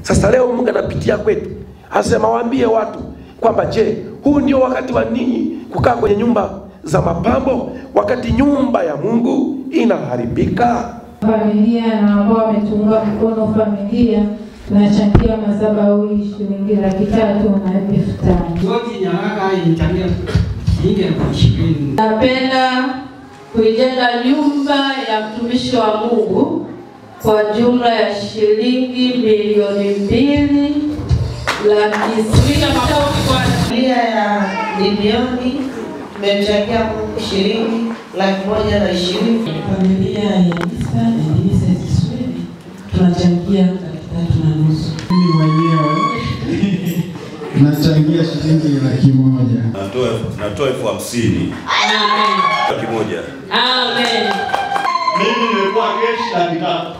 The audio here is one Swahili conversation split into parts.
Sasa leo Mungu anapitia kwetu, asema waambie watu kwamba je, huu ndio wakati wa ninyi kukaa kwenye nyumba za mapambo wakati nyumba ya Mungu inaharibika? familia na ambao wametunga mkono familia tunachangia madhabahu shilingi laki tatu na elfu tano. Yote nyaraka ilichangia shilingi elfu ishirini. Napenda kuijenga nyumba ya mtumishi wa Mungu kwa jumla ya shilingi milioni mbili laki sita. Makofi kwa Familia ya milioni tumemchangia Mungu shilingi laki moja na ishirini. Familia ya Isa Elinisa Kiswedi tunachangia laki tatu na nusu. Mimi mwenyewe nachangia shilingi laki moja. Natoa natoa elfu hamsini laki moja. Amen. Mimi nimekuwa keshi laki tatu.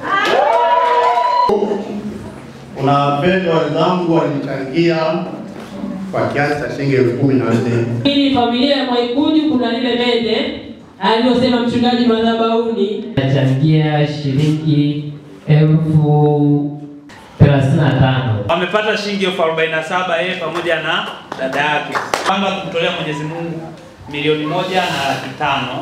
Kuna wapendwa wenzangu walichangia kwa kiasi cha shilingi elfu kumi na nne. Hii familia ya Mwaikuju kuna lile mende aliyosema mchungaji madhabahuni nachangia shilingi elfu thelathini na tano. Wamepata shilingi elfu arobaini na saba yeye pamoja na dada yake. Panga kumtolea Mwenyezi Mungu milioni moja na laki tano.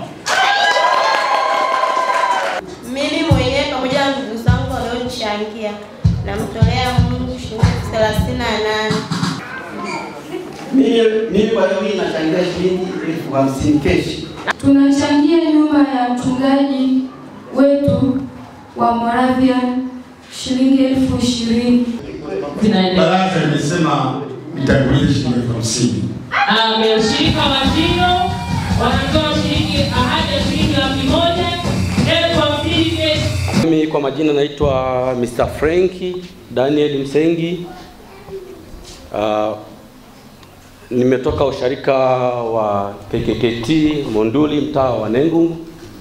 Mimi mwenyewe pamoja na ndugu zangu walionichangia namtolea Mungu shilingi elfu thelathini na nane. Mimi mimi kwa leo hii nachangia shilingi elfu hamsini keshi. Tunachangia nyumba ya mchungaji wetu wa Moravian shilingi elfu ishirini. Baraza imesema itangulie shilingi elfu hamsini. Amen. Ushirika wa Tino wanatoa shilingi ahadi ya shilingi laki moja elfu hamsini keshi. Mimi kwa majina naitwa Mr. Franki Daniel Msengi. Uh, nimetoka usharika wa KKKT Monduli mtaa wa Nengu.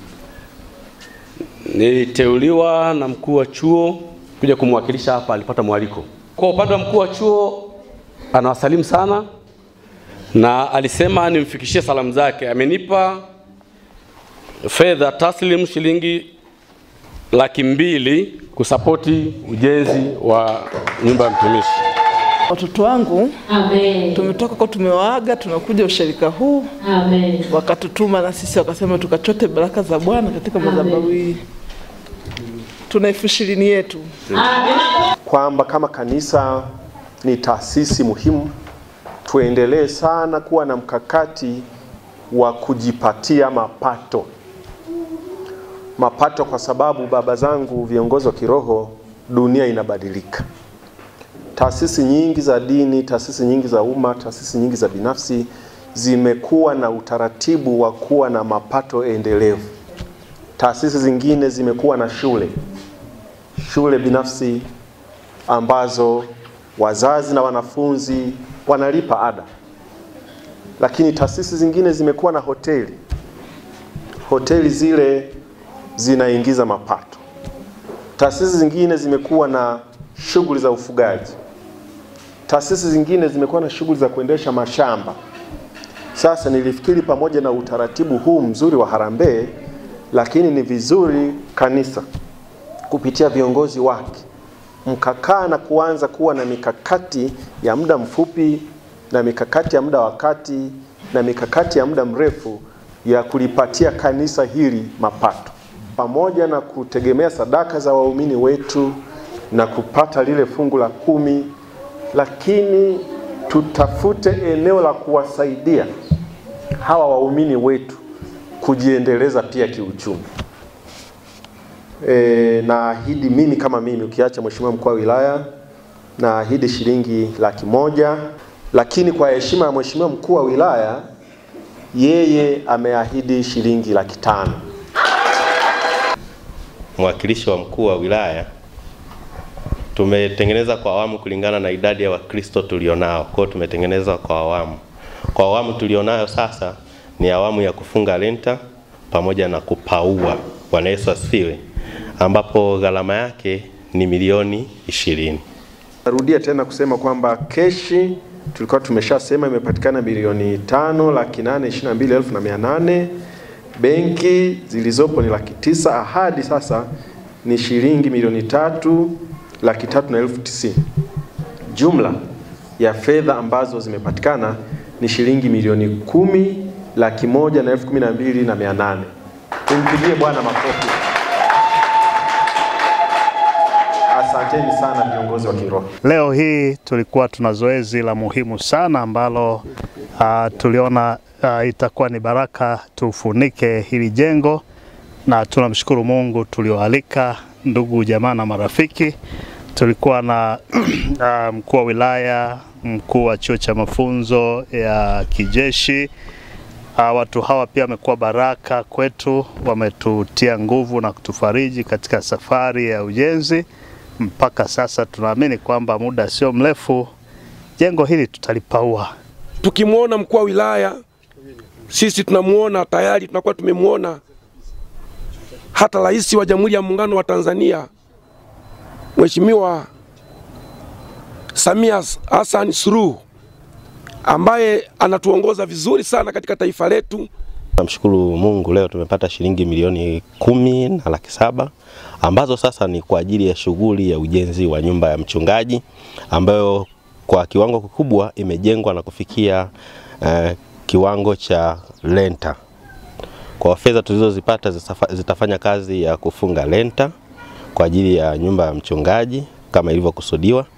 Niliteuliwa na mkuu wa chuo kuja kumwakilisha hapa, alipata mwaliko. Kwa upande wa mkuu wa chuo anawasalimu sana na alisema nimfikishie salamu zake. Amenipa fedha taslim shilingi laki mbili kusapoti ujenzi wa nyumba ya mtumishi. Watoto wangu Amen. tumetoka kwa tumewaaga, tunakuja ushirika huu, Amen. wakatutuma na sisi wakasema tukachote baraka za Bwana katika madhabahu hii. Tuna elfu ishirini yetu. kwamba kama kanisa ni taasisi muhimu, tuendelee sana kuwa na mkakati wa kujipatia mapato. Mapato kwa sababu baba zangu viongozi wa kiroho, dunia inabadilika. Taasisi nyingi za dini, taasisi nyingi za umma, taasisi nyingi za binafsi zimekuwa na utaratibu wa kuwa na mapato endelevu. Taasisi zingine zimekuwa na shule, shule binafsi ambazo wazazi na wanafunzi wanalipa ada, lakini taasisi zingine zimekuwa na hoteli. Hoteli zile zinaingiza mapato. Taasisi zingine zimekuwa na shughuli za ufugaji. Taasisi zingine zimekuwa na shughuli za kuendesha mashamba. Sasa nilifikiri pamoja na utaratibu huu mzuri wa harambee, lakini ni vizuri kanisa kupitia viongozi wake mkakaa na kuanza kuwa na mikakati ya muda mfupi na mikakati ya muda wa kati na mikakati ya muda mrefu ya kulipatia kanisa hili mapato, pamoja na kutegemea sadaka za waumini wetu na kupata lile fungu la kumi, lakini tutafute eneo la kuwasaidia hawa waumini wetu kujiendeleza pia kiuchumi. E, naahidi mimi kama mimi, ukiacha mheshimiwa mkuu wa wilaya, naahidi shilingi laki moja, lakini kwa heshima ya mheshimiwa mkuu wa wilaya, yeye ameahidi shilingi laki tano. mwakilishi wa mkuu wa wilaya, tumetengeneza kwa awamu kulingana na idadi ya Wakristo tulionao. Kwa hiyo tumetengeneza kwa awamu. Kwa awamu tulionayo sasa ni awamu ya kufunga lenta pamoja na kupaua. Bwana Yesu asifiwe, ambapo gharama yake ni milioni ishirini. Narudia tena kusema kwamba keshi tulikuwa tumeshasema imepatikana bilioni tano laki nane ishirini na mbili elfu na mia nane benki zilizopo ni laki tisa ahadi sasa ni shilingi milioni tatu laki tatu na elfu tisini. Jumla ya fedha ambazo zimepatikana ni shilingi milioni kumi laki moja na elfu kumi na mbili na mia nane. Tumpigie Bwana makofi. Asanteni sana viongozi wa kiroho. Leo hii tulikuwa tuna zoezi la muhimu sana ambalo uh, tuliona uh, itakuwa ni baraka tufunike hili jengo, na tunamshukuru Mungu tulioalika ndugu jamaa na marafiki. Tulikuwa na uh, mkuu wa wilaya, mkuu wa chuo cha mafunzo ya kijeshi. Uh, watu hawa pia wamekuwa baraka kwetu, wametutia nguvu na kutufariji katika safari ya ujenzi mpaka sasa tunaamini kwamba muda sio mrefu jengo hili tutalipaua. Tukimwona mkuu wa wilaya, sisi tunamuona tayari, tunakuwa tumemwona hata rais wa Jamhuri ya Muungano wa Tanzania Mheshimiwa Samia Hassan Suluhu ambaye anatuongoza vizuri sana katika taifa letu. Namshukuru Mungu leo tumepata shilingi milioni kumi na laki saba ambazo sasa ni kwa ajili ya shughuli ya ujenzi wa nyumba ya mchungaji ambayo kwa kiwango kikubwa imejengwa na kufikia uh, kiwango cha lenta. Kwa fedha tulizozipata zitafanya kazi ya kufunga lenta kwa ajili ya nyumba ya mchungaji kama ilivyokusudiwa,